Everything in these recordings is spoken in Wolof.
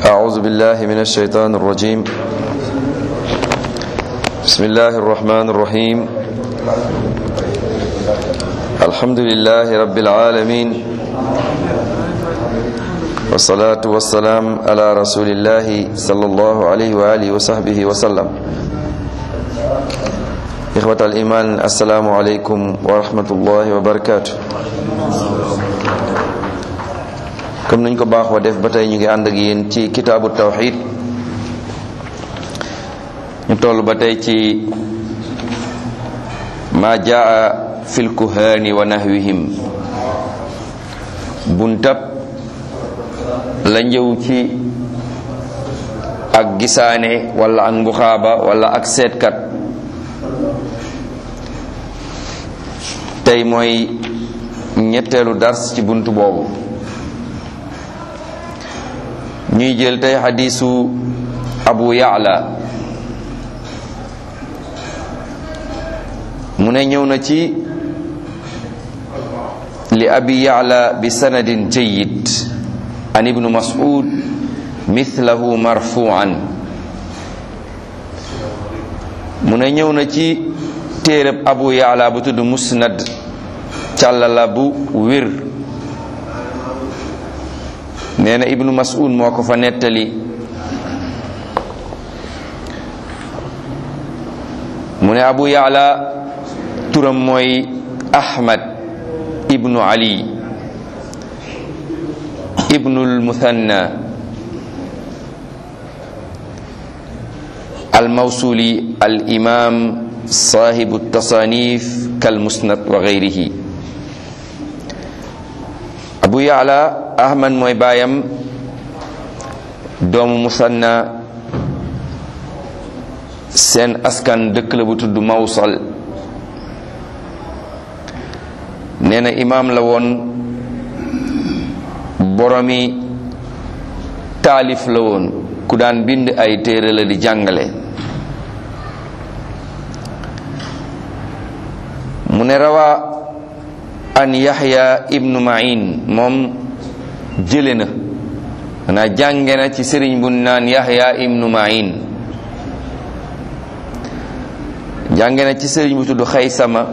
أعوذ بالله من الشيطان الرجيم بسم الله الرحمن الرحيم الحمد لله رب العالمين والصلاة والسلام على رسول الله صلى الله عليه وآله وصحبه وسلم إخوة الإيمان السلام عليكم ورحمة الله وبركاته comme niñ ko baaxoo def ba tey ñu ngi ànd ak yéen ci kitaabu tawxid ñu toll ba tey ci ma jaa fil kuhaani wa nahwihim buntab la njëw ci ak gisaane wala ak mbuxaaba wala ak seetkat tey mooy ñetteelu dars ci bunt boobu ñuy jël tey xadiisu abu yaala mu ne ñëw na ci li abi yaala bi sanadin jayyid an ibnu mas'ud mithlahu marfu'an mu ne ñëw na ci téereb abu yaala bu tudd musnad càllala bu wér nee na ibnu mas'ud moo ko fa nettali mu ne abu yaala turam mooy ahmad ibnu ali ibnul muthanna al mawsuli al imam sahibu tasanif kal musnad wa gayrihi abu yaala ahmad mooy baayam doomu musanna seen askan dëkk la bu tudd mawsal nee na imaam la woon boromi taalif la woon ku daan bind ay téere la di jàngale mu ne rawaa an yaxya ibnu ma'in moom jële na xanaa jànge na ci sëriñ bu naan yaxya ibnu ma'in jànge na ci sëriñ bu tudd xaysama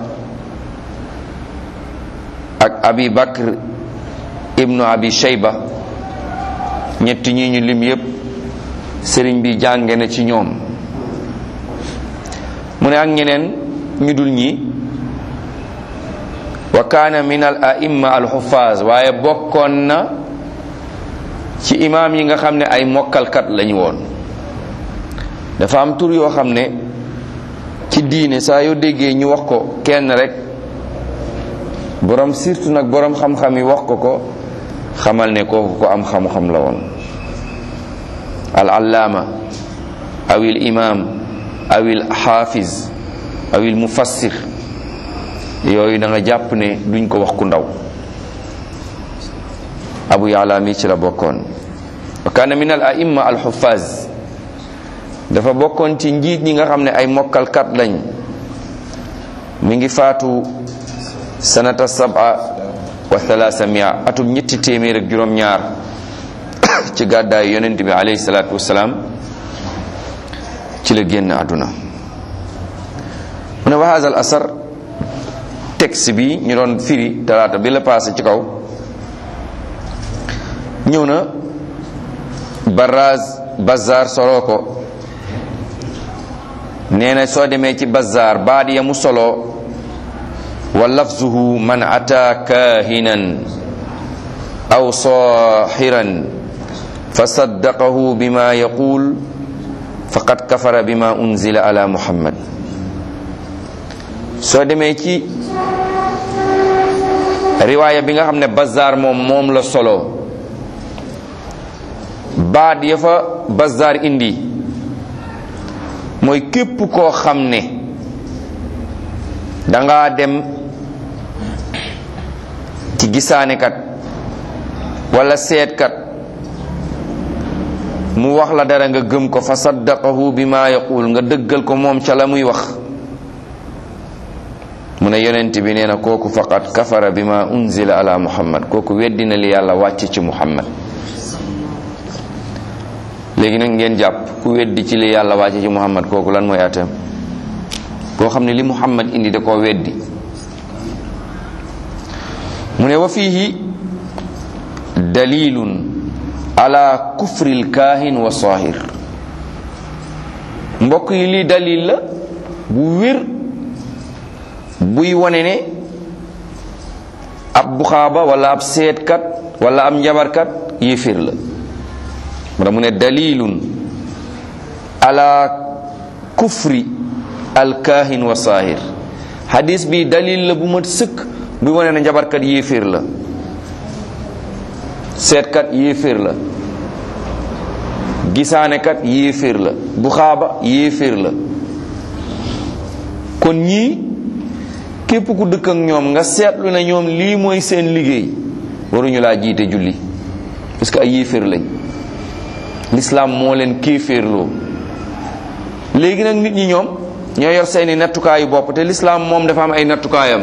ak abi bakr ibnu abi shayba ñetti ñi ñu lim yépp sëriñ bi jànge na ci ñoom mu ne ak ñeneen ñu dul ñi wa kaana min al aimma al xufaaz waaye bokkoon na ci imaam yi nga xam ne ay mokkalkat lañu woon dafa am tur yoo xam ne ci diine saa yoo déggee ñu wax ko kenn rek borom surtout nag borom xam-xam yi wax ko ko xamal ne kooku ko am xam-xam la woon al allaama awil imaam awil xaafiz awil mufassir yooyu da nga jàpp ne duñ ko wax ku ndaw abu yaala mi ci la bokkoon wa kaana min al aimma al xuffaz dafa bokkoon ci njiit ñi nga xam ne ay mokkalkat lañ mi ngi faatu sanata saba wa thalathamia atum ñetti téeméer ak juróom-ñaar ci gàddaayu yonent bi alayhi salaatu wasalaam ci la génn àdduna mu ne wa haza al asar texte bi ñu doon firi talaata bi la passé ci kaw ñëw na baraz bazar soloo ko nee na soo demee ci bazar baat ya mu solo wa lafzuhu man ata kahinan aw sahiran fa saddaqahu bima yaqul faqad kafara bima unzila ala muhammad soo demee ci riwaaya bi nga xam ne bazaar moom moom la solo baat ya fa bazaar indi mooy képp koo xam ne danga dem ci gisaanekat wala seetkat mu wax la dara nga gëm ko fa saddaqahu bi ma yaqul nga dëggal ko moom ca la muy wax mu ne yonent bi nee na kooku faqat kafara bi ma unzila ala muhammad kooku weddina li yàlla wàcc ci muhammad léegi nag ngeen jàpp ku weddi ci li yàlla wàcce ci muhammad kooku lan mooy atam koo xam ne li muhammad indi da koo weddi mu ne wa fiihi dalilun ala kufri lkaahin wa saahir mbokk yi lii dalil la bu wér buy wane ne ab buxaaba wala ab seetkat wala ab njabarkat yéeféer la mara mu ne dalilun ala kufri alkaahin wa saahir hadis bi dalil la bu mat sëkk buy wane ne njabarkat yéeféer la seetkat yéeféer la gisaanekat yéeféer la buxaaba yéeféer la kon ñii képp ku dëkk ak ñoom nga seetlu ne ñoom lii mooy seen liggéey waruñu laa jiite julli parce que ay yéeféer lañ lislaam moo leen kéeféerloo léegi nag nit ñi ñoom ñoo yor seeni nattukaayu bopp te lislaam moom dafa am ay nattukaayam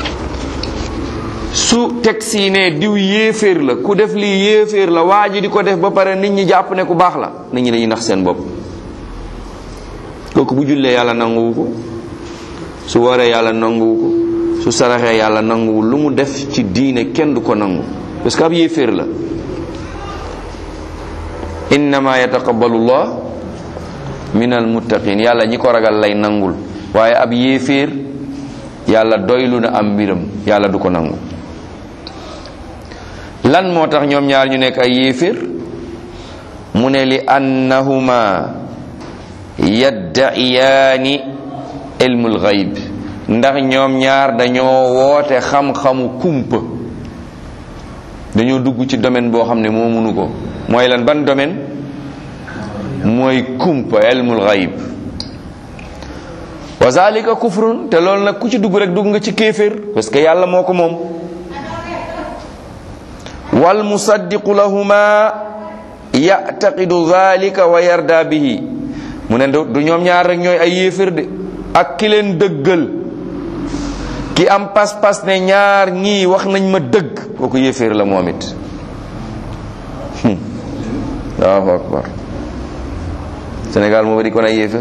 su teg si ne diw yéeféer la ku def lii yéeféer la waa ji di ko def ba pare nit ñi jàpp ne ku baax la nit ñi dañuy nax seen bopp kooku bu jullee yàlla nanguwu ko su waree yàlla nanguwu ko su saraxee yàlla nanguwul lu mu def ci diine kenn du ko nangu parce que ab yéeféer la innama yataqabbalu llah min almuttaqin yàlla ñi ko ragal lay nangul waaye ab yéeféer yàlla doylu na am mbiram yàlla du ko nangu lan moo tax ñoom ñaar ñu nekk ay yéeféer mu ne li annahuma yadda'iyaani ilmul gayb ndax ñoom ñaar dañoo woote xam-xamu kumpa dañoo dugg ci domaine boo xam ne moo mënu ko mooy lan ban domaine mooy kumpa ilmul gayb wa zalika kufrun te loolu nag ku ci dugg rek dugg nga ci kéeféer parce que yàlla moo ko moom wal musaddiqu lahuma ya'taqidu zalika wa yarda bihi mu ne du ñoom ñaar rek ñooy ay yéeféer de ak ki leen dëggal ki am pas-pas ne ñaar ñii wax nañ ma dëgg kooku yéeféer la moom it allahu akbar Sénégal moo bari kon ay yéeféer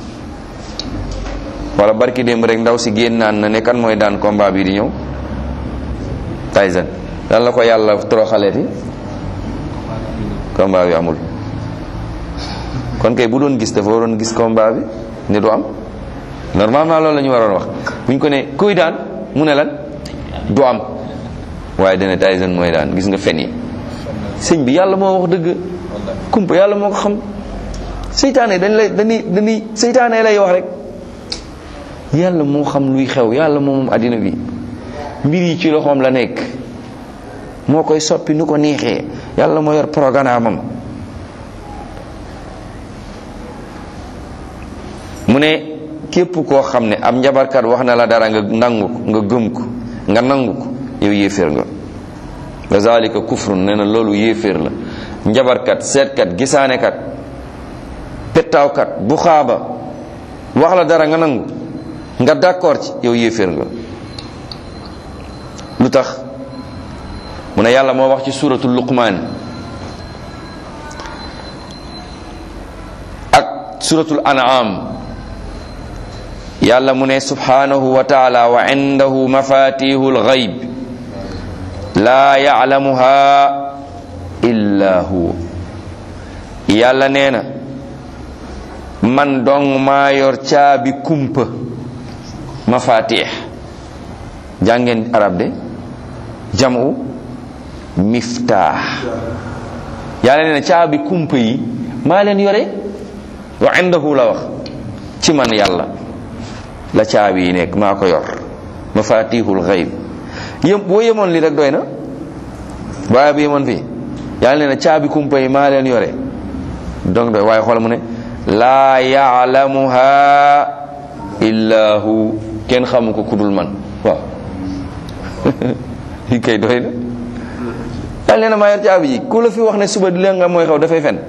wala barki démb rek ndaw si génn naan na ne kan mooy daan combat bi di ñëw Tyson lan la ko yàlla toroxaleeti combat bi amul kon kay bu doon gis dafa waroon gis combat bi ne du am normalement loolu la ñu waroon wax bu ñu ko ne kuy daan mu ne lan du am waaye dana Tyson mooy daan gis nga fen yi sëñ bi yàlla moo wax dëgg kumpa yàlla moo ko xam seytaane dañ lay dañuy dañuy seytaane lay wax rek yàlla moo xam luy xew yàlla moom àddina bi mbir yi ci loxoom la nekk moo koy soppi nu ko neexee yàlla moo yor programme am mu ne képp koo xam ne ab njabarkat wax na la dara nga nangu ko nga gëm ko nga nangu ko yow yéeféer nga wa zalika kufrun nee na loolu yéeféer la njabarkat seetkat gisaanekat pettaawkat bu xaaba wax la dara nga nangu nga d'accord ci yow yéeféer nga lu tax mu ne yàlla moo wax ci suratul luqmaan ak suratul an'am yàlla mu ne subhanahu wa taala wa indahu mafatihu lgayb laa yaclamuha illa huwa yàlla nee na man dong maa yor caabi kumpa mafatih jàngeen arab de jamu miftaax yàlla nee na caabi kumpa yi maa leen yore wa indahu la wax ci man yàlla la caabi yi nekk maa ko yor mafatihul xayb yëm boo yemoon li rek doy na waaye bu yemoon fii yàlla nee na caabi kumpa yi maa leen yore donc doy waaye xool mu ne laa yaalamuha illa hu kenn xamu ko kudul man waaw li kay doy na yàlla nee na maa yor caabi ji ku la fi wax ne suba di leen nga mooy xew dafay fen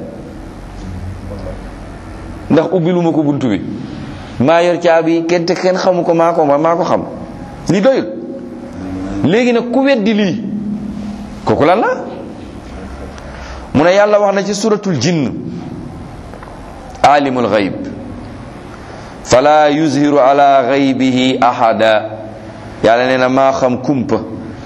ndax ubbiluma ko buntu bi maa yor caabi kenn te kenn xamu ko maa ko maa ko xam li doyul léegi nag ku weddi lii kooku lan la mu ne yàlla wax na ci suratul jinn alimul gayb fala yuzhiru ala gaybihi ahada yàlla nee na maa xam kumpa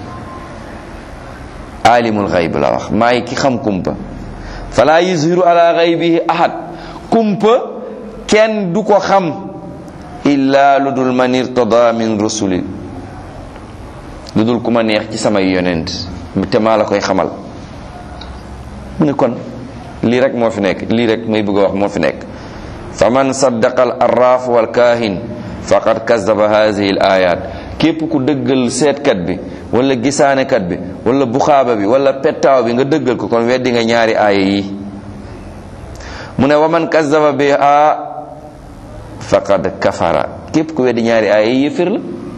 alimul gayb la wax maay ki xam kumpa fala yuzhiru ala gaybihi ahad kumpa kenn du ko xam illa lu dul man irtada min rusulin lu dul ku ma neex ci samay yonent te maa la koy xamal mu ne kon lii rek moo fi nekk lii rek may bëgg a wax moo fi nekk fa man saddaqa al arraf wal kaahin faqad kazaba hadihi al ayat képp ku dëggal seetkat bi wala gisaanekat bi wala buxaaba bi wala pettaaw bi nga dëggal ko kon weddi nga ñaari aaya yi mu ne wa man kazaba biha faqad kafara képp ku weddi ñaari aaya yi yëfir la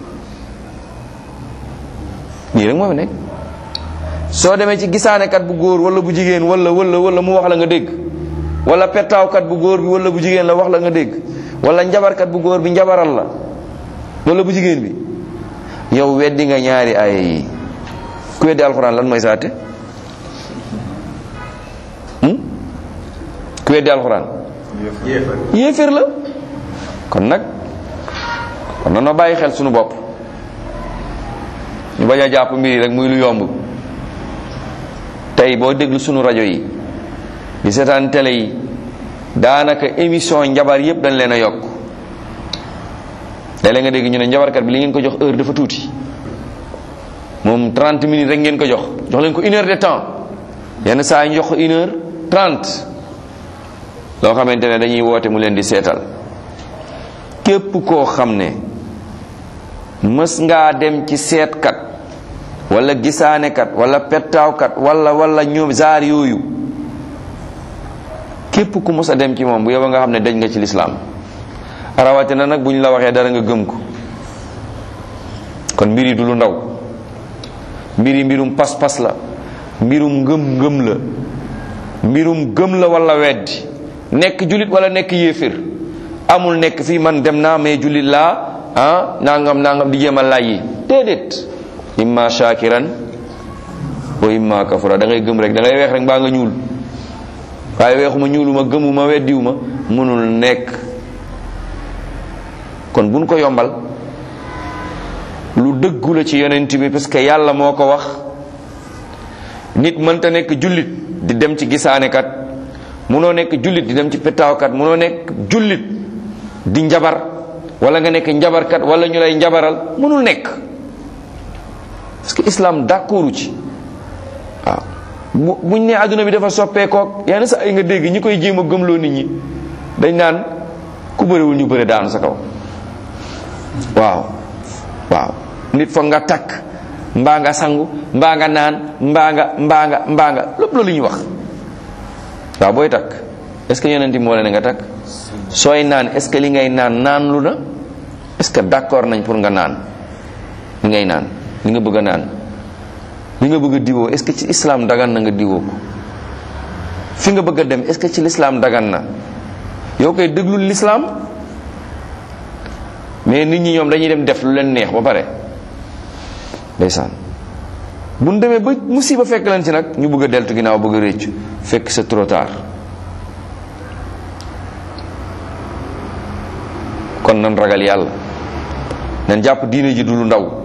lii rek moo fi nekk soo demee ci gisaanekat bu góor wala bu jigéen wala wala wala mu wax la nga dégg wala pettaawkat bu góor bi wala bu jigéen la wax la nga dégg wala njabarkat bu góor bi njabaral la wala bu jigéen bi yow weddi nga ñaari aaya yi ku weddi alxuraan lan mooy saate ku weddi alxuraan yéeféer la kon nag kon na noo bàyyi xel sunu bopp ñu bañ a jàpp mbir yi rek muy lu yomb tey boo déglu sunu rajo yi di seetaan télé yi daanaka émission njabar yépp dañ leen a yokk léeg-léeg nga dégg ñu ne njabarkat bi li ngeen ko jox heure dafa tuuti moom 30 minutes rek ngeen ko jox jox leen ko une heure de temps yenn saa yi ñu jox ko une heure 30 loo xamante ne dañuy woote mu leen di seetal képp koo xam ne mës ngaa dem ci seetkat wala gisaanekat wala pettaawkat wala wala ñoom zaar yooyu képp ku mës a dem ci moom bu yow nga xam ne dañ nga ci lislaam rawatina nag bu ñu la waxee dara nga gëm ko kon mbir yi du lu ndaw mbir yi mbirum pas-pas la mbirum ngëm-ngëm la mbirum gëm la wala weddi nekk julit wala nekk yéefir amul nekk fii man dem naa mais julit laa ah nangam nangam di jéem a laaj yi déedéet imma shakiran wa imma kafura da ngay gëm rek da ngay weex rek mbaa nga ñuul waaye weexuma ñuuluma gëmuma weddiwuma mënul nekk kon buñ ko yombal lu dëggu la ci yonent bi parce que yàlla moo ko wax nit mënta nekk jullit di dem ci gisaanekat munoo nekk jullit di dem ci petaawkat munoo nekk jullit di njabar wala nga nekk njabarkat wala ñu lay njabaral mënul nekk parce que islam d'accordu ci waaw bu buñ ne àdduna bi dafa soppeekook yenn sa ay nga dégg ñi koy jéem a gëmloo nit ñi dañ naan ku bëriwul ñu bëri daanu sa kaw waaw waaw nit foog nga takk mbaa nga sangu mbaa nga naan mbaa nga mbaa nga mbaa nga lépp loolu ñuy wax waaw booy takk est ce que yonent bi moo ne nga takk sooy naan est ce que li ngay naan naan lu na est ce que d'accord nañ pour nga naan li ngay naan li nga bëgg a naan li nga bëgg a diwoo est ce que ci islam dagan na nga diwoo ko fi nga bëgg a dem est ce que ci l'islam dagan na yow koy déglul l'islam mais nit ñi ñoom dañuy dem def lu leen neex ba pare ndeysaan bu ñu demee ba musiba fekk leen ci nag ñu bëgg a deltu ginnaaw bëgg a réccu fekk c'est trop tard kon nan ragal yàlla nan jàpp diine ji du lu ndaw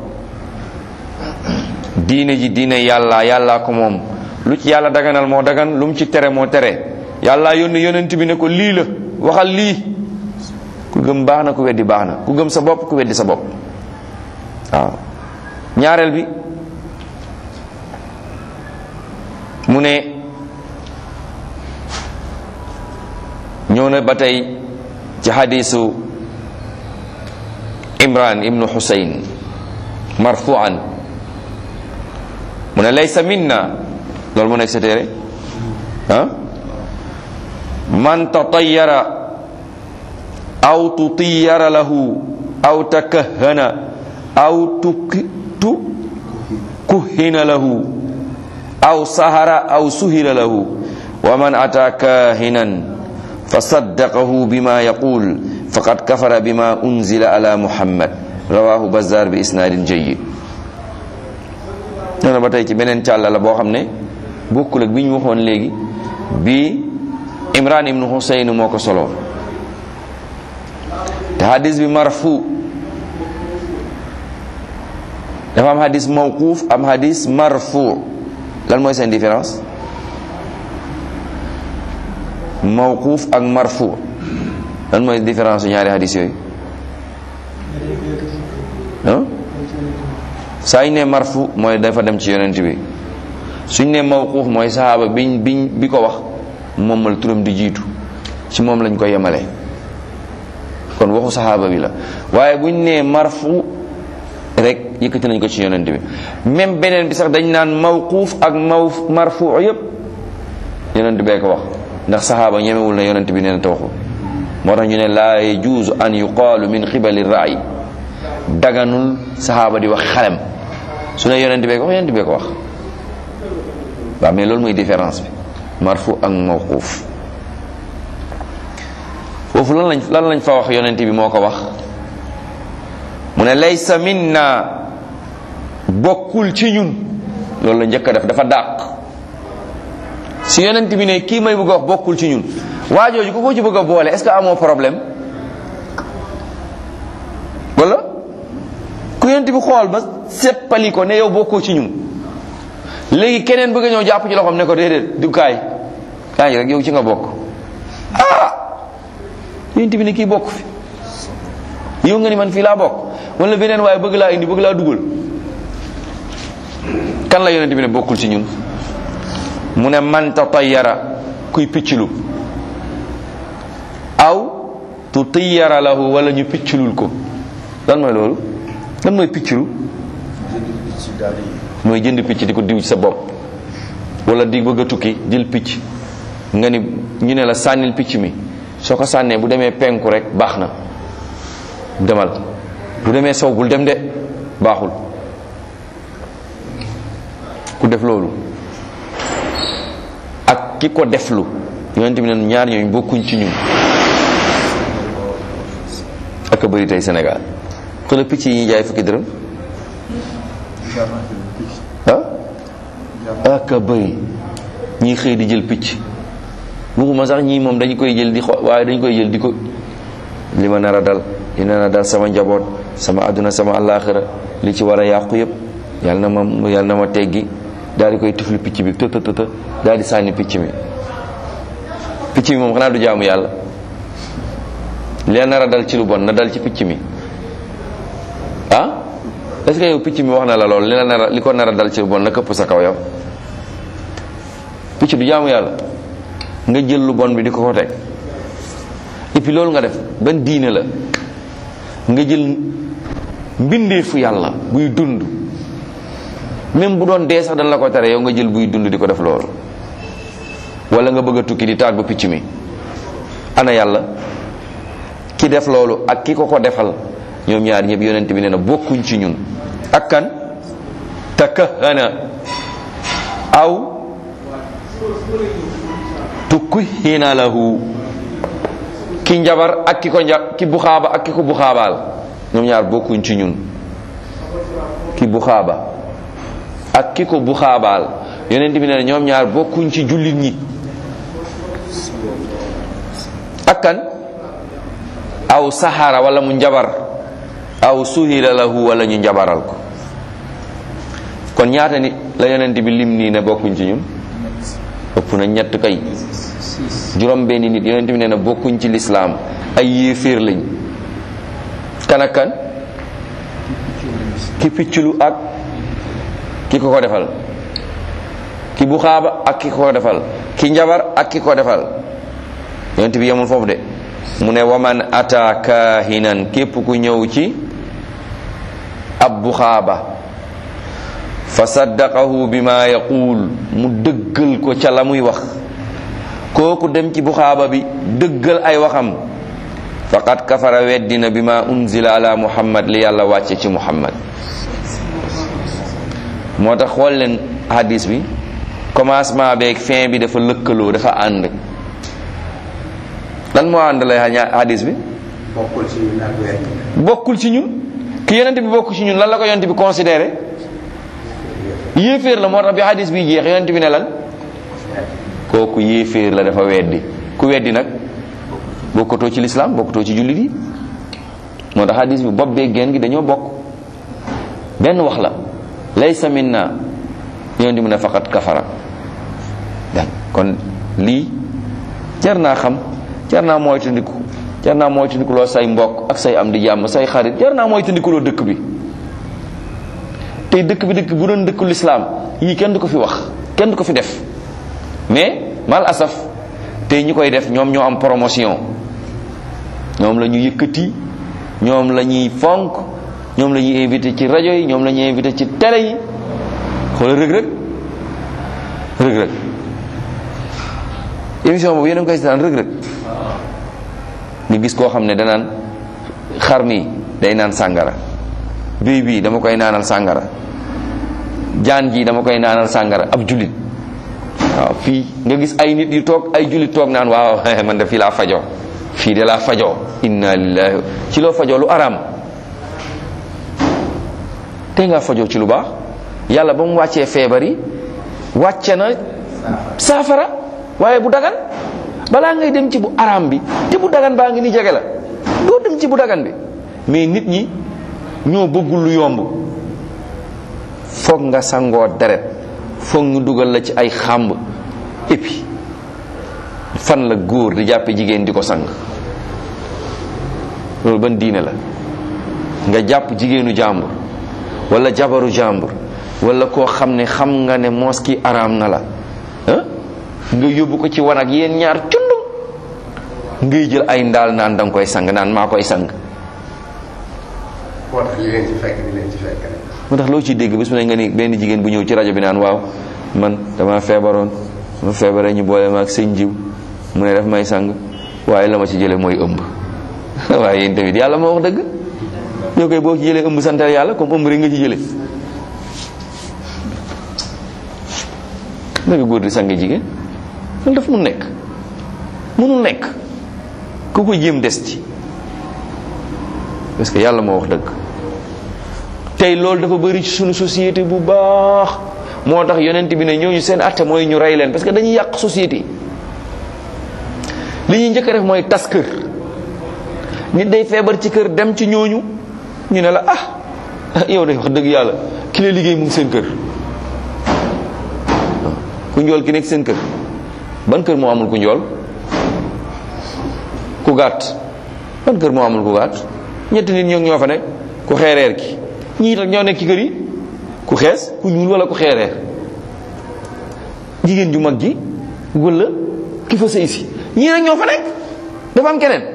diine ji diine yàlla yàllaa ko moom lu ci yàlla daganal moo dagan lu mu ci tere moo tere yàlla yónni yonent bi ne ko lii la waxal lii ku gëm baax na ku weddi baax na ku gëm sa bopp ku weddi sa bopp waaw ñaareel bi mu ne ñëw na ba tey ci xadisu imran ibnu xusayn marfuan mu ne laysa minna loolu mu nekk sa téere ah man tatayara aw tutiyara lahu aw takahana aw tu kuhina lahu aw sahara aw suhira lahu wa man ata kahinan fasaddaqahu bima yaqul faqad kafara bima unzila ala muhammad rawahu bazar bi isnadin jayyid nee na ba tey ci beneen càlla la boo xam ne bokkul ak bi ñu waxoon léegi bi imran ibnu husayn moo ko solo te hadis bi marfu dafa am hadis mawquuf am hadis marfu lan mooy seen différence mawquuf ak marfu lan mooy différence su ñaari hadis yooyu ah saa ñu ne marfu mooy dafa dem ci yonent bi suñ ne mawquuf mooy saxaaba biñ biñ bi ko wax moom la turam di jiitu ci moom lañ ko yemale kon waxu saxaaba bi la waaye buñ ne marfu rek yëkkati nañ ko ci yonent bi même beneen bi sax dañ naan mawquuf ak maw marfu yépp yonent bee ko wax ndax saxaaba ñemewul na yonent bi nee na te waxu moo tax ñu ne laa yajuuzu an yuqaalu min xibali raay daganul saxaaba di wax xalam su ne yonent bee ko wax yonent bee ko wax waaw mais loolu mooy différence bi marfu ak mawquuf foofu lan lañ lan lañ fa wax yonent bi moo ko wax mu ne laysa minna bokkul ci ñun loolu la njëkk a def dafa dàq si yonent bi ne kii may bëgg a wax bokkul ci ñun waajooju ku ko ci bëgg a boole est-ce que amoo problème wala ku yonent bi xool ba seppali ko ne yow bokkoo ci ñun léegi keneen bëgg a ñëw jàpp ci loxoom ne ko déedéet du kaay kaay rek yow ci nga bokk ah yonent bi ne kii bokk fi yow nga ni man fii laa bokk wala beneen waaye bëgg laa indi bëgg laa dugal kan la yonent bi ne bokkul ci ñun mu ne man tatayyara kuy picclu aw tu tayyara lahu wala ñu picclul ko lan mooy loolu lan mooy picclu mooy jënd picc di ko diw ci sa bopp wala di bëgg a tukki jël picc nga ni ñu ne la sànnil picc mi soo ko sànnee bu demee penku rek baax na demal bu demee sow bul dem de baaxul ku def loolu ak ki ko deflu yonent bi ne ñaar ñooñu bokkuñ ci ñun ak a bëri tey Sénégal xëla picc yi ñuy jaay fukki dërëm ah ak a bëri ñii xëy di jël picc waxuma sax ñii moom dañu koy jël di xo waaye dañu koy jël di ko li ma nar a dal li nar a dal sama njaboot sama àdduna sama àllaaxira li ci war a yàqu yëpp yàlla na ma yàlla na ma teggi daal di koy tifli picc bi të të të daal di sànni picc mi picc mi moom xanaa du jaamu yàlla li nar a dal ci lu bon na dal ci picc mi ah est ce que yow picc mi wax na la lool li la nar a li ko nar a dal ci lu bon na këpp sa kaw yow picc du jaamu yàlla nga jël lu bon bi di ko ko teg et puis loolu nga def ban diine la nga jël mbindeefu yàlla buy dund même bu doon dee sax dañ la ko tere yow nga jël buy dund di ko def loolu wala nga bëgg a tukki di tàggu picc mi ana yàlla ki def loolu ak ki ko ko defal ñoom ñaar ñëpp yonent bi nee na bokkuñ ci ñun ak kan takahana aw tukuhina lahu ki njabar ak ki ko nja ki buxaaba ak ki ko buxaabaal ñoom ñaar bokkuñ ci ñun ki buxaaba ak ki ko buxaabaal yonent bi nee na ñoom ñaar bokkuñ ci jullit ñi ak kan aw saxara wala mu njabar aw suhila lahu wala ñu njabaral ko kon ñaata nit la yonent bi lim nii ne bokkuñ ci ñun ëpp na ñett kay juróom benn nit yonent bi nee na bokkuñ ci lislaam ay yéeféer lañ kan ak kan ki picculu ak ki ko ko defal ki bu xaaba ak ki ko ko defal ki njabar ak ki ko defal yonent bi yemul foofu de mu ne waman ata kaahinan képp ku ñëw ci ab bu xaaba fa saddaqahu bima yaqul mu dëggal ko ca la muy wax kooku dem ci bu xaaba bi dëggal ay waxam faqad kafara weddina bima unzila ala muhammad li yàlla wàcce ci muhammad moo tax xool leen hadis bi commencement beeg fin bi dafa lëkkaloo dafa ànd lan moo ànd lay hadis bi bokkul ci ñun ak wet bokkul ci ñun ki yonent bi bokk ci ñun lan la ko yonent bi considéré yéeféer la moo tax bi hadis bi jeex yonent bi ne lan kooku yéeféer la dafa weddi ku weddi nag bokkatoo ci lislaam bokkatoo ci jullit yi moo tax hadis bi bopp bee geen gi dañoo bokk benn wax la laysa minna yoon di mu ne faqat kafara dan kon lii jar naa xam jar naa moytandiku jar naa moytandiku loo say mbokk ak say am di jàmm say xarit jar naa moytandiku loo dëkk bi tey dëkk bi dëkk bu doon dëkku lislaam yii kenn du ko fi wax kenn du ko fi def mais mal asaf tey ñi koy def ñoom ñoo am promotion ñoom la ñu yëkkati ñoom la ñuy fonk ñoom la ñuy invité ci rajo yi ñoom la ñuy invité ci télé yi xoolal rëg rëg rëg rëg émission boobu yéen a ngi koy seetaan rëg rëg nga gis koo xam ne danaan xar mi day naan sàngara béy bii dama koy naanal sàngara jaan ji dama koy naanal sàngara ab julit waaw fii nga gis ay nit yu toog ay julit toog naan waaw man de fii laa fajoo fii de laa fajoo inna lillahi ci loo fajoo lu araam te nga fajoo ci lu baax yàlla ba mu wàccee feebar yi wàcce na saafara waaye bu dagan balaa ngay dem ci bu araam bi te bu dagan baa ngi ni jege la doo dem ci bu dagan bi mais nit ñi ñoo bëggul lu yomb foog nga sangoo deret foog ñu dugal la ci ay xàmb et puis fan la góor di jàppe jigéen di ko sang loolu ban diine la nga jàpp jigéenu jàmbur wala jabaru jàmbur wala koo xam ne xam nga ne moos ki araam na la ah nga yóbbu ko ci wanag yéen ñaar cundum ngay jël ay ndaal naan danga koy sang naan maa koy sang moo tax li leen ci fekk di leen ci fekk rek. moo tax loo ciy dégg bés mu ne nga ni benn jigéen bu ñëw ci rajo bi naan waaw man dama feebaroon ma feebaree ñu boole ma ak sëñ jiw mu ne daf may sang waaye la ma ci jële mooy ëmb waaye yéen tamit yàlla moo wax dëgg yow koy boo ci jëlee ëmb santal yàlla comme ëmb rek nga ci jële naka góor di sange jigéen loolu daf mu nekk mënul nekk ku ko jéem des ci parce que yàlla moo wax dëgg tey loolu dafa bëri ci sunu société bu baax moo tax yonent bi ne ñooñu seen atte mooy ñu rey leen parce que dañuy yàq société li ñuy njëkk a def mooy tas kër nit day feebar ci kër dem ci ñooñu ñu ne la ah yow de wax dëgg yàlla ki la liggéey mu ngi seen kër ku njool ki nekk seen kër ban kër moo amul ku njool ku gàtt ban kër moo amul ku gàtt ñetti nit ñoo ñoo fa nekk ku xeereer ki ñii tak ñoo nekk ci kër yi ku xees ku ñuul wala ku xeereer jigéen ju mag ji wala ki fa sëy si ñii nag ñoo fa nekk dafa am keneen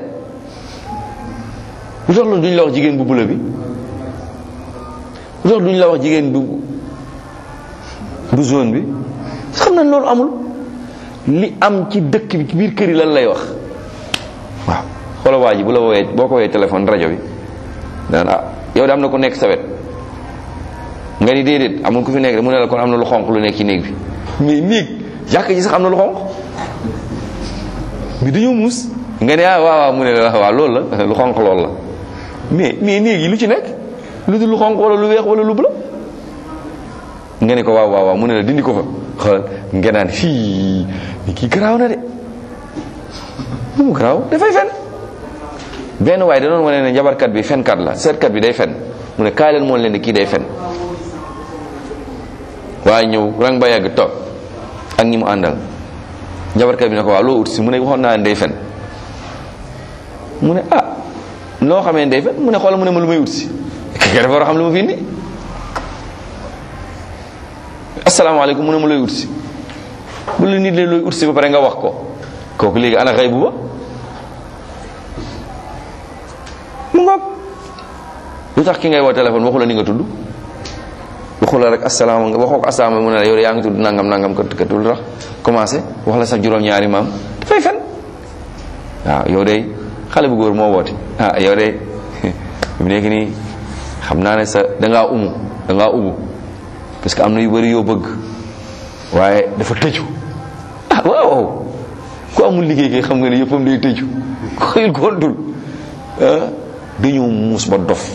lu tax loolu duñ la wax jigéen bu bula bi lu tax duñ la wax jigéen bu bu zone bi xam nañ loolu amul li am ci dëkk bi ci biir kër yi lan lay wax waaw xoola waa ji bu la woowee boo ko woowee téléphone rajo bi daan ah yow de am na ku nekk sa wet nga ni déedéet amul ku fi nekk de mu ne la kon am na lu xonq lu nekk ci néeg bi mais néeg jàkk ji sax am na lu xonq bi dañoo muus nga ne ah waaw waaw mu ne la waaw loolu la lu xonq loolu la mais mais néeg yi lu ci nekk lu dul lu xonq wala lu weex wala lu bula nga ne ko waaw waaw waaw mu ne la dindi ko fa xoolal nga naan fii ni kii garaaw na de mu garaaw dafay fen benn waaye da doon wane ne njabarkat bi fenkat la seetkat bi day fen mu ne kaay leen moon leen ne kii day fen waaye ñëw rang ba yàgg toog ak ñi mu àndal njabarkat bi ne ko waaw loo ut si mu ne waxoon naa ne day fen mu ne ah loo xamee ne day fen mu ne xoolal mu ne ma lu may ut si kii dafa war a xam lu ma fi indi asalaamaaleykum mu ne ma looy ut si bu la nit leen looy ut si ba pare nga wax ko kooku léegi ana xëy bu ba mu ngoog lu tax ki ngay woo téléphone waxu la ni nga tudd waxu la rek asalaama nga waxoo ko asalaama mu ne la yow de yaa ngi tudd nangam nangam kët kët lu tax commencé wax la sax juróom-ñaari maam dafay fen waaw yow de xale bu góor moo woote ah yow de mu nekk nii xam naa ne sa dangaa umu dangaa umu parce que am na yu bëri yoo bëgg waaye dafa tëju ah waaw ku amul liggéey kay xam nga ne yëppam day tëju ku xëyul gontul ah dañoo muus ba dof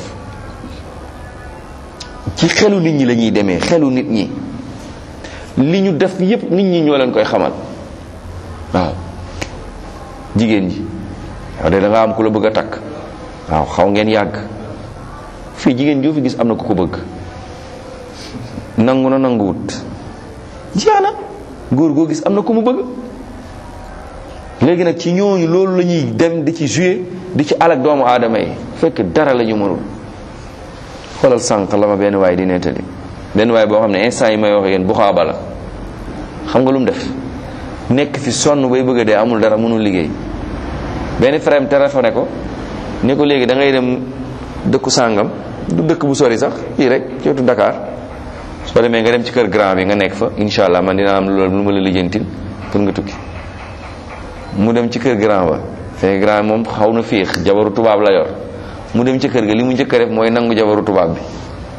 ci xelu nit ñi la ñuy demee xelu nit ñi li ñu def yépp nit ñi ñoo leen koy xamal waaw jigéen ji yow de da nga am ku la bëgg a takk waaw xaw ngeen yàgg fii jigéen joo fi gis am na ku ko bëgg nangu na nanguwut jeex na góor goo gis am na ku mu bëgg léegi nag ci ñooñu loolu la ñuy dem di ci jouer di ci alak doomu aadama yi fekk dara la ñu mënul xoolal sànq la ma benn waay di nettali benn waay boo xam ne instant yi may wax yéen bu xaaba la xam nga lu mu def nekk fi sonn bay bëgg a dee amul dara mënul liggéey benn frère téléphoné ko ne ko léegi da ngay dem dëkku sàngam du dëkk bu sori sax fii rek ci wetu Dakar soo demee nga dem ci kër grand bi nga nekk fa incha allah man dina am loolu lu ma la lijjantil pour nga tukki mu dem ci kër grand ba fekk grand moom xaw na féex jabaru tubaab la yor mu dem ci kër ga li mu njëkk a def mooy nangu jabaru tubaab bi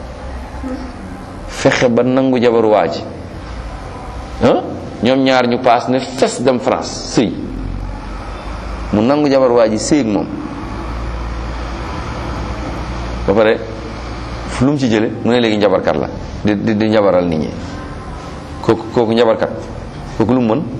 fexe ba nangu jabaru waa ji ah ñoom ñaar ñu paas ne fes dem France sëy mu nangu jabar waa ji sëy ak moom ba pare lu mu ci jële mu ne léegi njabarkat la di di di njabaral nit ñi kooku kooku njabarkat kooku lu mu mën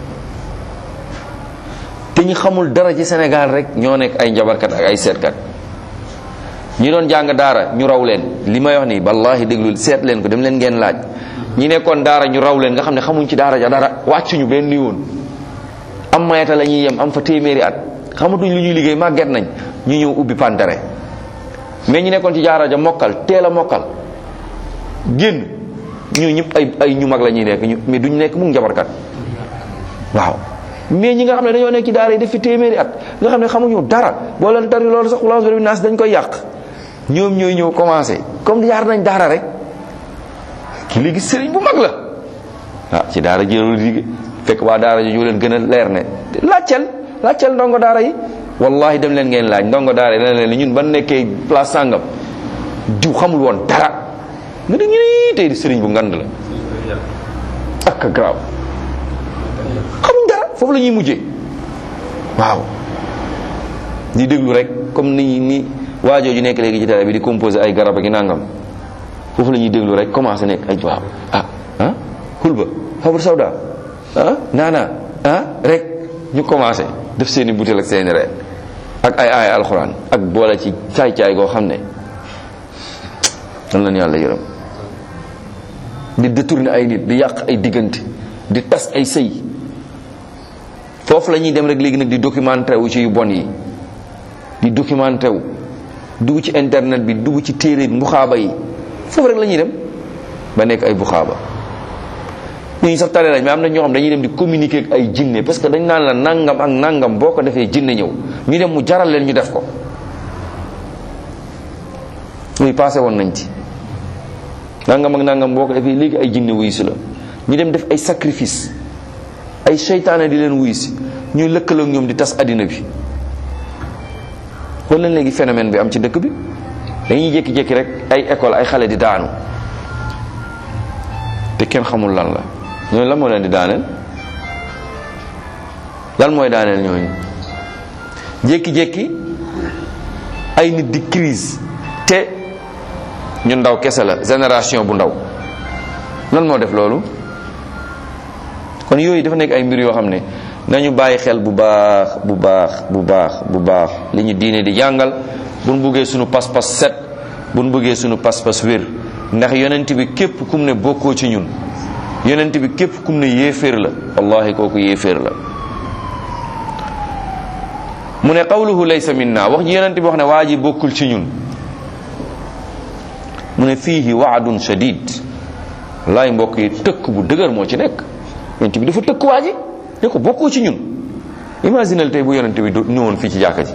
te ñu xamul dara ci Sénégal rek ñoo nekk ay njabarkat ak ay seetkat ñi doon jàng daara ñu raw leen li may wax nii wallahi déglu seet leen ko dem leen ngeen laaj ñi nekkoon daara ñu raw leen nga xam ne xamuñ ci daara ja dara wàccuñu benn yoon am mayata la ñuy yem am fa téeméeri at xamatuñ lu ñuy liggéey màgget nañ ñu ñëw ubbi pantere mais ñi nekkoon ci daara ja mokkal teel a mokkal génn ñu ñëpp ay ay ñu mag la ñuy nekk ñu mais duñ nekk mu njabarkat waaw mais ñi nga xam ne dañoo nekk ci daara yi def fi téeméeri at nga xam ne xamuñu dara boo leen tari loolu sax xulaas bi naas dañ koy yàq ñoom ñooy ñëw commencé comme jaar nañ daara rek ki léegi sëriñ bu mag la ah ci daara jëlul liggéey fekk waa daara ji ñu leen gën a leer ne laajteel laajteel ndongo daara yi wallahi dem leen ngeen laaj ndongo daara yi dana leen ñun ban nekkee place sàngam diw xamul woon dara nga ne ñuy tey di sëriñ bu ngand la ak a garaaw xamuñ dara foofu la ñuy mujjee waaw di déglu rek comme ni ni waajoo ju nekk léegi ci télé bi di composé ay garab ak i nangam foofu la ñuy déglu rek commencé nekk ay waaw ah ah xulba xabar sawda ah naana ah rek ñu commencé def seeni butéel ak seeni reen ak ay ay alxuraan ak boole ci caay-caay goo xam ne dan leen yàlla yërëm di détourner ay nit di yàq ay diggante di tas ay sëy foofu la ñuy dem rek léegi nag di documenté wu ci yu bon yi di documenté wu dugg ci internet bi dugg ci téere mbuxaaba yi foofu rek la ñuy dem ba nekk ay buxaaba ñooñu sax tare lañ mais am na ñoo xam dañuy dem di communiquer ak ay jinne parce que dañ naan la nangam ak nangam boo ko defee jinne ñëw ñu dem mu jaral leen ñu def ko muy passé woon nañ ci nangam ak nangam boo ko defee léegi ay jinne wuyu si la ñu dem def ay sacrifice ay seytaane di leen wuyu si ñuy lëkkaloo ak ñoom di tas addina bi xool leen léegi phénomène bi am ci dëkk bi dañuy jékki-jékki rek ay école ay xale di daanu te kenn xamul lan la ñooñu lan moo leen di daaneel lan mooy daaneel ñooñu jékki-jékki ay nit di crise te ñu ndaw kese la génération bu ndaw lan moo def loolu kon yooyu dafa nekk ay mbir yoo xam ne nañu bàyyi xel bu baax bu baax bu baax bu baax li ñu diine di jàngal bu nu buggee sunu pas-pas set bu nu buggee sunu pas-pas wér ndax yonent bi képp kum ne bokkoo ci ñun yonent bi képp kum ne yéeféer la wallahi kooku yéeféer la mu ne qawluhu laysa minna wax ji yonent bi wax ne waa ji bokkul ci ñun mu ne fiihi waadun shadid wallahi mbokk yi tëkk bu dëgër moo ci nekk yonent bi dafa tëkk waa ji ne ko bokkoo ci ñun imaginal tey bu yonent bi ñëwoon fii ci jàkka ji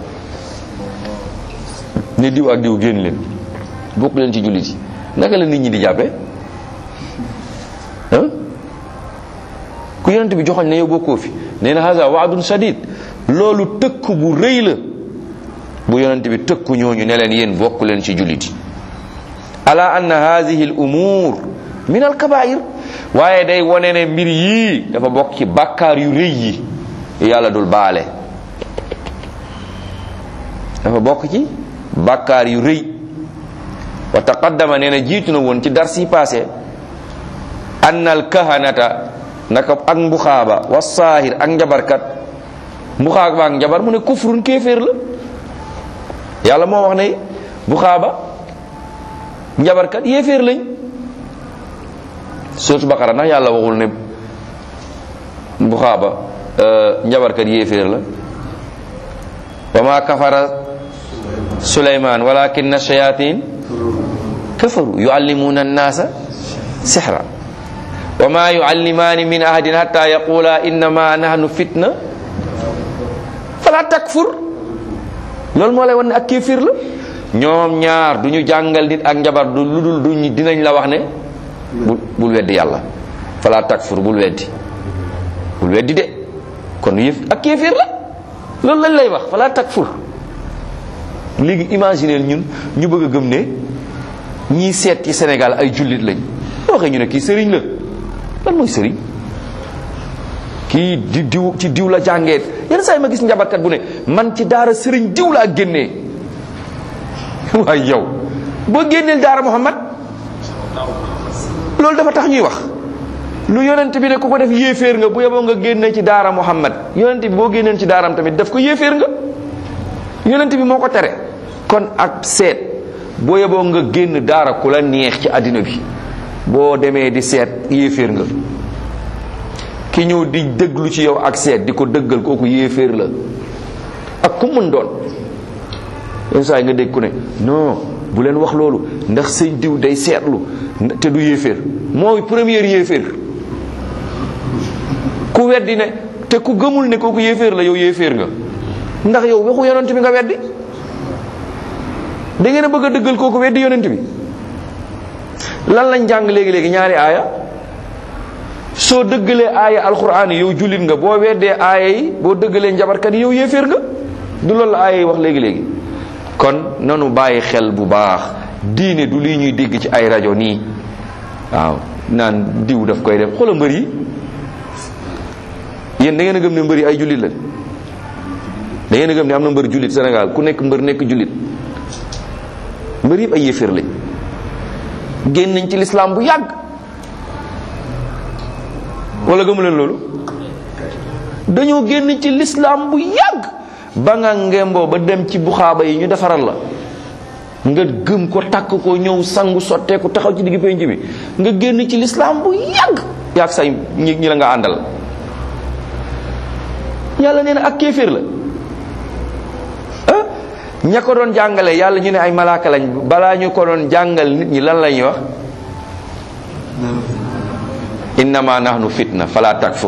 ne diw ak diw génn leen bokk leen ci jullit yi naka la nit ñi di jàppee ah ku yonent bi joxoñ ne yow bokkoo fi nee na haza waadun shadid loolu tëkk bu rëy la bu yonent bi tëkku ñooñu ne leen yéen bokk leen ci jullit yi ala anna hadihi al umur min al kabair waaye day wone ne mbir yii dafa bokk ci bàkkaar yu rëy yi yàlla dul baale dafa bokk ci bàkkaar yu rëy wa taqaddama nee na jiitu na woon ci dars yi passé anna al kahanata naka ak mbuxaaba wa saahir ak njabarkat mbuxaaba ak njabar mu ne kufrun kéeféer la yàlla moo wax ne bu xaaba njabarkat yéeféer lañ surtout Baqara ndax yàlla waxul ne bu xaaba njabarkat yéeféer la wa ma kafara suleyman walakin shayatin kafaru yuallimuna annasa sihra wa ma yuallimani min ahadin hatta yaqula innama nahnu fitna fala takfur loolu moo lay wan ne ak kéefir la ñoom ñaar du ñu jàngal nit ak njabar du lu dul duñ dinañ la wax ne bul bul weddi yàlla fala takfur bul weddi bul weddi de kon yëf ak kéefir la loolu lañ lay wax fala takfur léegi imaginer ñun ñu bëgg a gëm ne ñii seet ci Sénégal ay jullit lañ waxee ñu ne kii sëriñ la lan mooy sëriñ kii di diw ci diw la jàngee yenn saa yi ma gis njabarkat bu ne man ci daara sëriñ diw laa génnee waaye yow boo génneel daara Muhammad loolu dafa tax ñuy wax lu yonent bi ne ku ko def yéeféer nga bu yeboo nga génne ci daara Muhammad yonent bi boo génneen ci daaram tamit def ko yéeféer nga yonent bi moo ko tere kon ak seet boo yeboo nga génn daara ku la neex ci àddina bi boo demee di seet yéeféer nga ki ñëw di dëglu ci yow ak seet di ko dëggal kooku yéeféer la ak ku mën doon yenn saa yi nga dégg ku ne non bu leen wax loolu ndax sëñ diw day seetlu te du yéeféer mooy première yéeféer ku weddi ne te ku gëmul ne kooku yéeféer la yow yéeféer nga ndax yow waxu yonent bi nga weddi da ngeen a bëgg a dëggal kooku weddi yonent bi lan lañ jàng léegi-léegi ñaari aaya soo dëggalee aaya alquran yi yow jullit nga boo weddee aaya yi boo dëggalee njabarkat yi yow yéeféer nga du loolu la aaya yi wax léegi-léegi kon nanu bàyyi xel bu baax diine du lii ñuy dégg ci ay rajo nii waaw naan diw daf koy def xoola mbër yi yéen da ngeen a gëm ne mbër yi ay jullit lañ da ngeen a gëm ne am na mbër jullit Sénégal ku nekk mbër nekk jullit mbër yëpp ay yéeféer lañ génn nañ ci lislaam bu yàgg wala gëmu leen loolu dañoo génn ci lislaam bu yàgg ba nga ngemboo ba dem ci buxaaba yi ñu defaral la nga gëm ko takk ko ñëw sangu sotteeku taxaw ci digg penc bi nga génn ci lislaam bu yàgg yàgg say ñi ñi la nga àndal yàlla nee na ak kéeféer la ah ña ko doon jàngale yàlla ñu ne ay malaaka lañ balaa ñu ko doon jàngal nit ñi lan la ñuy wax innama nahnu fitna fala takfur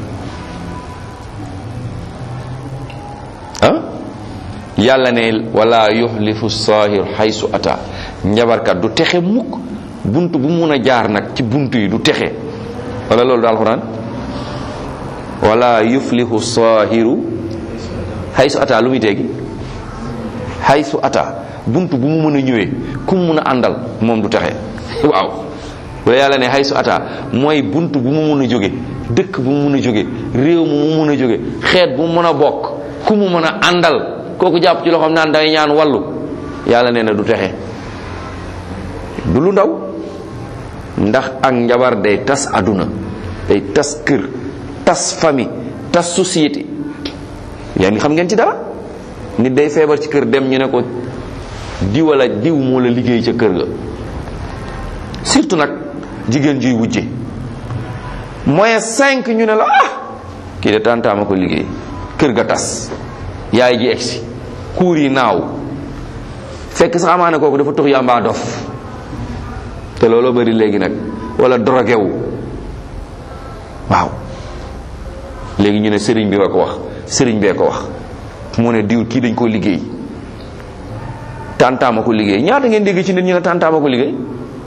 ah yàlla ne wala yuxlifu sahir xaysu ata njabarkat du texe mukk bunt bu mun a jaar nag ci bunt yi du texe wala loolu daal alxuraan wala yuflihu sahiru xaysu ata lu muy teegi xaysu ata bunt bu mu mën a ñëwee ku mu mun a àndal moom du texe waaw wala yàlla ne xaysu ata mooy bunt bu mu mun a jóge dëkk bu mu mun a jóge réew mu mu mun a jóge xeet bu mu mën a bokk ku mu mën a àndal kooku jàpp ci loxoom naan dangay ñaan wallu yàlla nee na du texe du lu ndaw ndax ak njabar day tas àdduna day tas kër tas famille tas société yaa ngi xam ngeen ci dara nit day feebar ci kër dem ñu ne ko diw wala diw moo la liggéey ca kër ga surtout nag jigéen juy wujje moyen cinq ñu ne la ah kii de tàntaama ko liggéey kër ga tas yaay ji egsi kuur yi naaw fekk sax amaana kooku dafa tux yàmbaa dof te looloo bari léegi nag wala drogué wu waaw léegi ñu ne sëriñ bi nga ko wax sëriñ bee ko wax mu ne diw kii dañ koo liggéey tàntaama ko liggéey ñaata ngeen dégg ci nit ñu ne tàntaama ko liggéey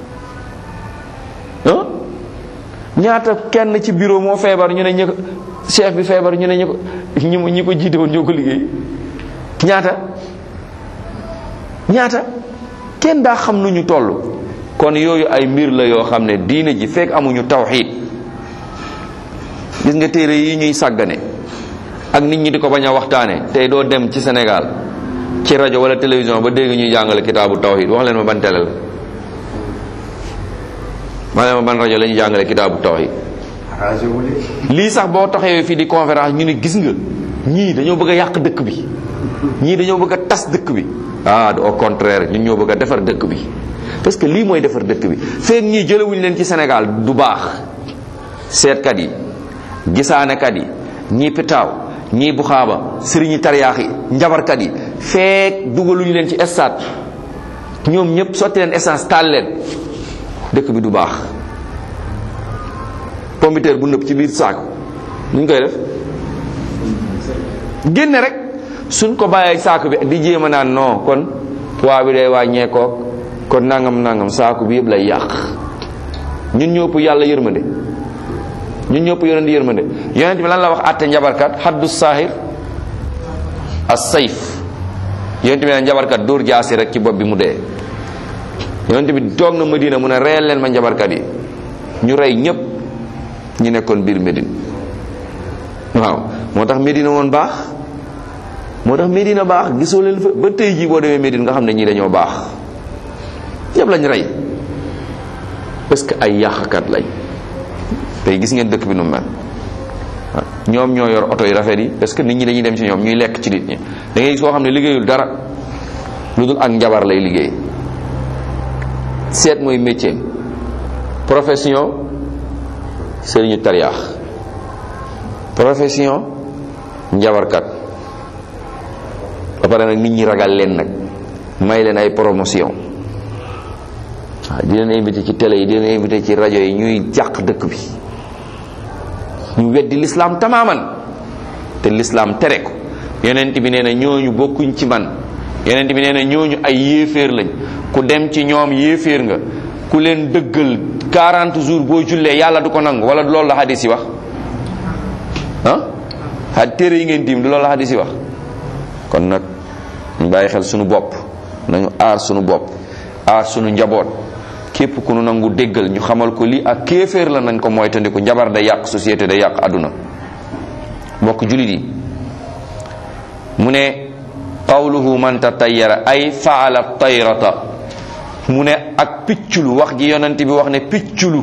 ah ñaata kenn ci bureau moo feebar ñu ne ñi ko chef bi feebar ñu ne ñi ko ñi ñi ko jiite woon ñoo ko liggéey ñaata ñaata kenn daa xam nu ñu toll kon yooyu ay mbir la yoo xam ne diine ji fekk amuñu tawxiid gis nga téere yi ñuy sàggane ak nit ñi di ko bañ a waxtaane tey doo dem ci Sénégal ci rajo wala télévision ba dégg ñuy jàngale kitaabu tawxiid wax leen ma ban télé la wax leen ma ban rajo la ñuy jàngale kitaabu tawxiid arrangé wu leen. lii sax boo taxawee fii di conférence ñu ne gis nga ñii dañoo bëgg a yàq dëkk bi ñii dañoo bëgg a tas dëkk bi ah au contraire ñun ñoo bëgg a defar dëkk bi parce que lii mooy defar dëkk bi feek ñii jëlewuñu leen ci Sénégal du baax seetkat yi gisaanekat yi ñii pitaaw ñii buxaaba sëriñi tariyaax yi njabarkat yi feek dugaluñu leen ci stade ñoom ñëpp sotti leen essence taal leen dëkk bi du baax pompiteer bu nëb ci biir saako nuñ koy def génne rek suñ ko bàyyee saako bi di jéem a naan non kon poids bi day wàññeekook kon nangam nangam saako bi yëpp lay yàq ñun ñëpp yàlla yërmande ñun ñëpp yonent yërmande yonent bi lan la wax àtte njabarkat xaddu saahir as sayf yonent bi ne njabarkat dóor jaasi rek ci bopp bi mu dee yonent bi toog na Medina mu ne reyal leen ma njabarkat yi ñu rey ñëpp ñu nekkoon biir Medine waaw moo tax Medina woon baax moo tax Medina baax gisoo leen fa ba tey jii boo demee Medine nga xam ne ñii dañoo baax ñëpp lañ rey parce que ay yàqkat lañ tey gis ngeen dëkk bi nu mel ñoom ñoo yor oto yu rafet yi parce que nit ñi dañuy dem ci ñoom ñuy lekk ci nit ñi da ngay gis koo xam ne liggéeyul dara lu dul ak njabar lay liggéey seet mooy métier profession sëriñu tariyaax profession njabarkat ba pare nag nit ñi ragal leen nag may leen ay promotion waaw di leen invité ci télé yi di leen invité ci rajo yi ñuy jàq dëkk bi ñu weddi lislaam tamaaman te lislaam tere ko yonent bi nee na ñooñu bokkuñ ci man yonent bi nee na ñooñu ay yéeféer lañ ku dem ci ñoom yéeféer nga ku leen dëggal 40 jours boo jullee yàlla du ko nangu wala du loolu la hadis yi wax ah xa téere yi ngeen tiim du loolu la hadis yi wax kon nag ñu bàyyi xel sunu bopp nañu aar sunu bopp aar sunu njaboot képp ku nu nangu déggal ñu xamal ko lii ak kéeféer la nañ ko moytandiku njabar day yàq société day yàq àdduna mbokk julit yi mu ne qawluhu man tatayyara ay faala tayrata mu ne ak picculu wax ji yonent bi wax ne picculu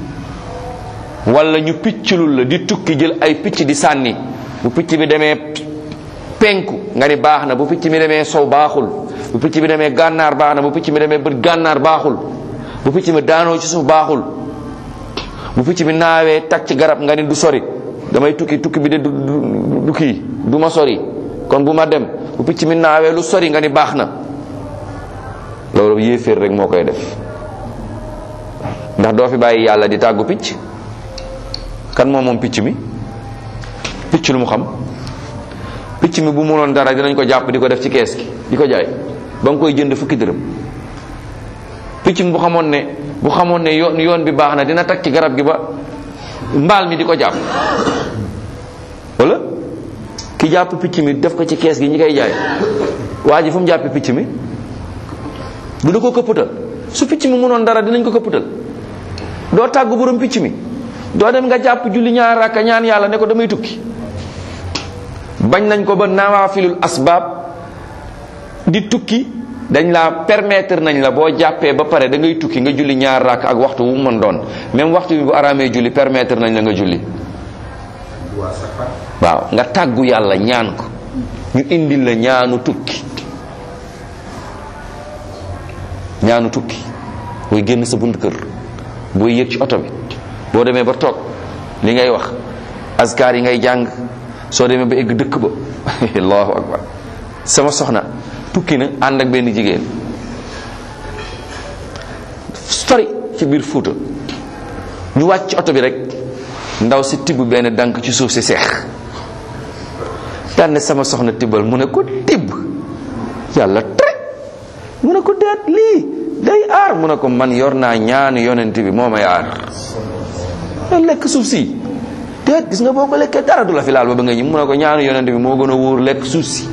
wala ñu picculul la di tukki jël ay picc di sànni bu picc bi demee penku nga ni baax na bu picc mi demee sow baaxul bu picc bi demee gànnaar baax na bu picc mi demee bët gànnaar baaxul bu picc mi daanoo ci suuf baaxul bu picc mi naawee tag ci garab nga ni du sori damay tukki tukki bi de du du kii du ma sori kon bu ma dem bu picc mi naawee lu sori nga ni baax na loolu yéeféer rek moo koy def ndax doo fi bàyyi yàlla di tàggu picc kan moom moom picc mi picc lu mu xam picc mi bu mënoon dara dinañ ko jàpp di ko def ci kees gi di ko jaay ba nga koy jënd fukki dërëm picc mi bu xamoon ne bu xamoon ne yoon yoon bi baax na dina tag ci garab gi ba mbaal mi di ko jàpp wala ki jàpp picc mi def ko ci kees gi ñi koy jaay waa ji fu mu jàppee picc mi du da ko këppatal su picc mi mënoon dara dinañ ko këppatal doo tàggu borom picc mi doo dem nga jàpp julli ñaar rakka ñaan yàlla ne ko damay tukki bañ nañ ko ba nawaafilul asbaab di tukki dañ la permettre nañ la boo jàppee ba pare da ngay tukki nga julli ñaar rakk ak waxtu wu mu mën doon même waxtu bi bu araamee julli permettre nañ la nga julli waaw nga tàggu yàlla ñaan ko ñu indil la ñaanu tukki ñaanu tukki booy génn sa bunt kër booy yëg ci oto bi boo demee ba toog li ngay wax askar yi ngay jàng soo demee ba egg dëkk ba allahu akbar sama soxna tukki na ànd ak benn jigéen sori ci biir Fuuta ñu wàcc ci oto bi rek ndaw si tibb benn dànk ci suuf si seex daan ne sama soxna tibbal mu ne ko tibb yàlla tere mu ne ko deet lii day aar mu ne ko man yor naa ñaanu yonent bi moo may aar lekk suuf si déet gis nga boo ko lekkee dara du la fi laal ba ba nga ñi mu ne ko ñaanu yonent bi moo gën a wóor lekk suuf si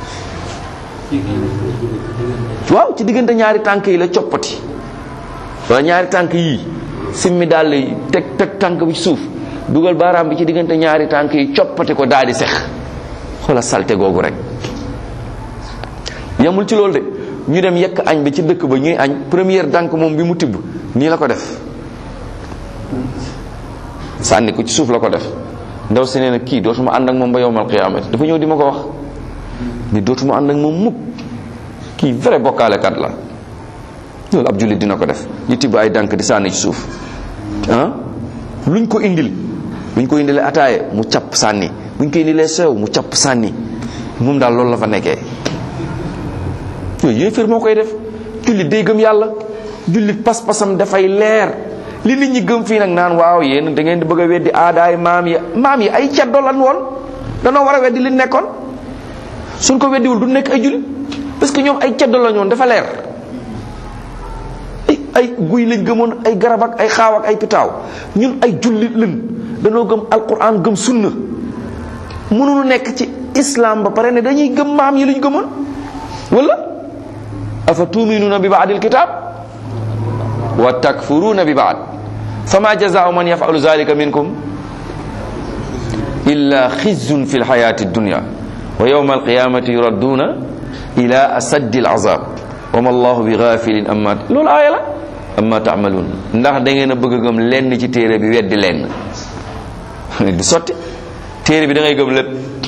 waaw ci diggante ñaari tànk yi la coppati wala ñaari tànk yii simmi daal yi teg teg tànk bi ci suuf dugal baaraam bi ci diggante ñaari tànk yi coppati ko daal di sex xoola salte googu rek yamul ci loolu de ñu dem yekk añ bi ci dëkk ba ñuy añ première dànk moom bi mu tibb nii la ko def sànni ko ci suuf la ko def ndaw si nee na kii dootuma ànd ak moom ba yowmal qiyaamati dafa ñëw di ma ko wax ni dootuma ànd ak moom mukk kii vrai bokkaalekat la loolu ab jullit dina ko def ñu tibb ay dànk di sànni ci suuf ah luñ ko indil buñ ko indilee ataaye mu capp sànni buñ ko indilee sew mu capp sànni moom daal loolu la fa nekkee yooyu yéeféer moo koy def jullit day gëm yàlla jullit pas-pasam dafay leer li nit ñi gëm fii nag naan waaw yéen da ngeen di bëgg a weddi aadaay maam yi maam yi ay caddo lan woon danoo war a weddi li nekkoon suñ ko weddiwul du nekk ay jullit parce que ñoom ay caddo lañ woon dafa leer ay ay guy lañ gëmoon ay garab ak ay xaaw ak ay pitaaw ñun ay jullit lañ danoo gëm alquran gëm sunna mënuñu nekk ci islam ba pare ne dañuy gëm maam yi luñ gëmoon wala afa tuminuuna bi baadil kitab wa takfuruuna bi baad fama jazaau man yafalu zalika minkum illa xizyun fi lxayati dunya wa yawma alqiyamati yuradduuna ila asaddi alazab wa ma allahu bi gafilin amma loolu aaya la amma taamaluun ndax da ngeen a bëgg a gëm lenn ci téere bi weddi lenn du sotti téere bi da ngay gëm lépp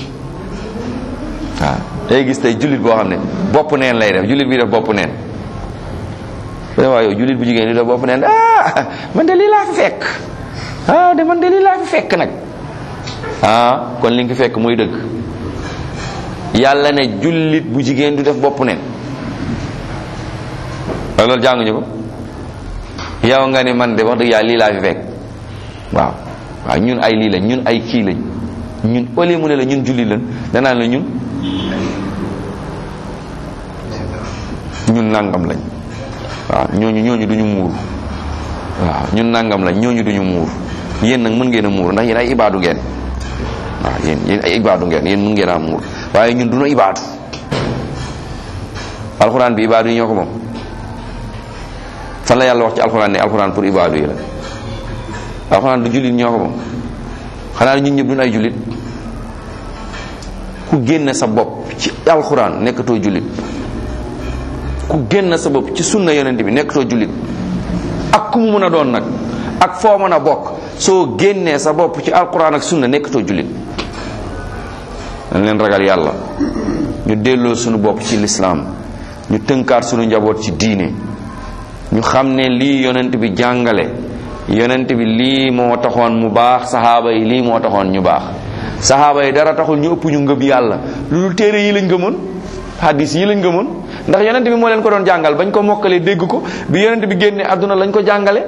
waaw day gis tey jullit boo xam ne bopp neen lay def jullit bi def bopp neen waaw yow jullit bu jigéen di def bopp neen ah man de lii laa fi fekk ah de man de lii laa fi fekk nag ah kon li nga fi fekk muy dëgg yàlla ne jullit bu jigéen du def bopp neen waaye loolu jànguñu ko yow nga ne man de wax dëgg yàlla lii laa fi fekk waaw waaw ñun ay lii lañ ñun ay kii lañ ñun au lieu mu ne la ñun jullit lañ danaan la ñun ñun nangam lañ waaw ñooñu ñooñu duñu muur waaw ñun nangam lañ ñooñu duñu muur yéen nag mën ngeen a muur ndax yéen ay ibaadu ngeen waaw yéen yéen ay ibaadu ngeen yéen mën ngeen a muur waaye ñun duñu ibaadu alxuraan bi ibaadu yi ñoo ko moom fan la yàlla wax ci alxuraan ne alxuraan pour ibaadu yi la alxuraan du jullit ñoo ko moom xanaa ñun ñëpp duñu ay jullit ku génne sa bopp ci alxuraan nekkatoo jullit ku génn sa bopp ci sunna yonent bi nekkatoo jullit ak ku mu mën a doon nag ak foo mën a bokk soo génnee sa bopp ci alquran ak sunna nekkatoo jullit dañ leen ragal yàlla ñu delloo suñu bopp ci lislaam ñu tënkaat suñu njaboot ci diine ñu xam ne lii yonent bi jàngale yonent bi lii moo taxoon mu baax saxaaba yi lii moo taxoon ñu baax saxaaba yi dara taxul ñu ëpp ñu ngëm yàlla lu dul téere yi lañ gëmoon hadis yi lañ gëmoon ndax yonent bi moo leen ko doon jàngal bañ ko mokkalee dégg ko bi yonent bi génne àdduna lañ ko jàngale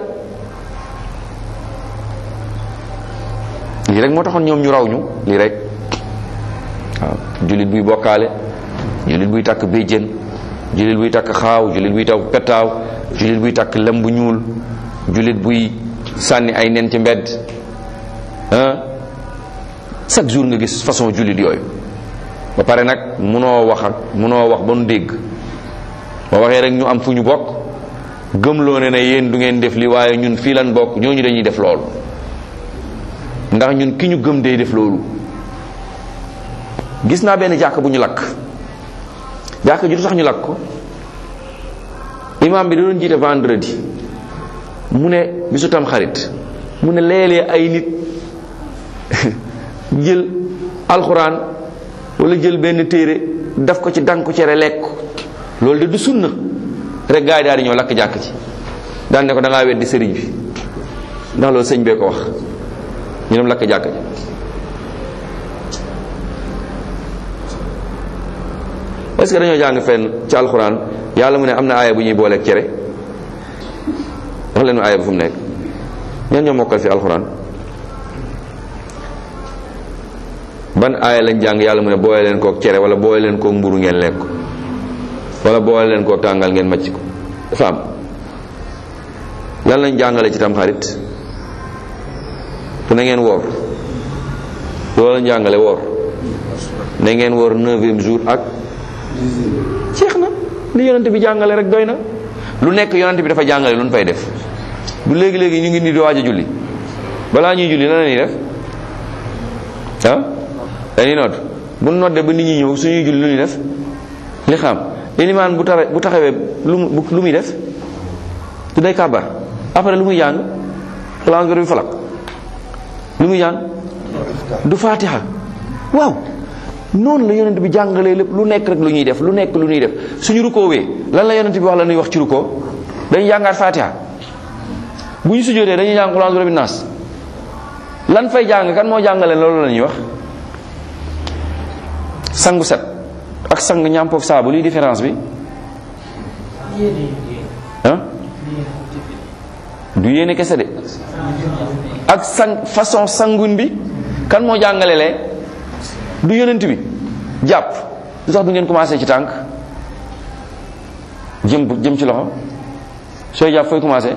lii rek moo taxoon ñoom ñu raw ñu lii rek waaw jullit buy bokkaale jullit buy takk béjjén jullit buy takk xaaw jullit buy takk pettaaw jullit buy takk lem bu ñuul jullit buy sànni ay nen ci mbedd ah chaque jour nga gis façon jullit yooyu ba pare nag munoo wax ak munoo wax ba nu dégg ba waxee rek ñu am fu ñu bokk gëmloo ne ne yéen du ngeen def li waaye ñun fii lan bokk ñooñu dañuy def loolu ndax ñun ki ñu gëm day def loolu gis naa benn jàkk bu ñu lakk jàkk ji du tax ñu lakk ko imam bi da doon jiite vendredi mu ne bisu tam xarit mu ne léeg-léeg ay nit jël alxuraan wala jël benn téere daf ko ci danku cere lekk loolu de du sunna rek gaa yi daal di ñëw lakk jàkk ci daan ne ko da ngaa weddi sëriñ bi ndax loolu sëñ bee ko wax ñu dem lakk jàkk ji est-ce que dañoo jàng fenn ci alxuraan yàlla mu ne am na aaya bu ñuy booleeg cere wax leen ma aaya bu fu mu nekk ñan ñoo mokkal fi alxuraan ban aaya lañ jàng yàlla mu ne boole leen kook cere wala boole leen kook mburu ngeen lekk ko wala boole leen kook tàngal ngeen macc ko dafa am lan lañ jàngale ci tam xarit pour na ngeen woor loolu lañ jàngale woor na ngeen woor neuvième jour ak jeex na li yonent bi jàngale rek doy na lu nekk yonent bi dafa jàngale lu ñu fay def du léegi-léegi ñu ngi nii di waaj a julli balaa ñuy julli lan la ñuy def ah dañuy nodd bu noddee ba nit ñi ñëw suñuy julli lu ñuy def li xam ilimaan bu tawe bu taxawee lu mu lu muy def du day kàbbar après lu muy jàng xalaat bi falak lu muy jàng du fatiha waaw noonu la yonent bi jàngalee lépp lu nekk rek lu ñuy def lu nekk lu ñuy def suñu rukoowee lan la yonent bi wax la ñuy wax ci rukoo dañuy jàngaat fatiha bu ñu sujjóotee dañuy jàng qul a'udhu bi rabbin nas lan fay jàng kan moo jàngale loolu la ñuy wax sangu set ak sang ñàmpoog saabu luy différence bi ah du yéene kese de ak sang façon sangun bi kan moo jàngale lee du yonent bi jàpp lu tax du ngeen commencé ci tànk jëm jëm ci loxo sooy jàpp fooy commencé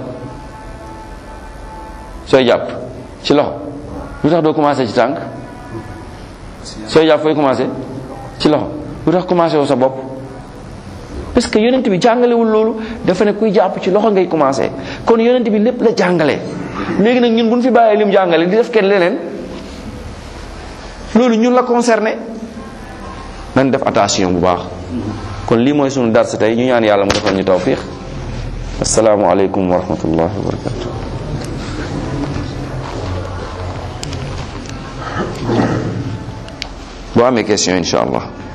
sooy jàpp ci loxo lu tax doo commencé ci tànk sooy jàpp fooy commencé ci loxo lu tax commencé woo sa bopp parce que yonent bi jàngalewul loolu dafa ne kuy jàpp ci loxo ngay commencé kon yonent bi lépp la jàngale léegi nag ñun bu ñu fi bàyyee lim jàngale di def kenn leneen loolu ñun la concerné nañ def attention bu baax kon lii mooy sunu dars tey ñu ñaan yàlla mu defal ñu tawfiq asalaamualeykum wa rahmatullahi wa barakatu boo amee question incha allah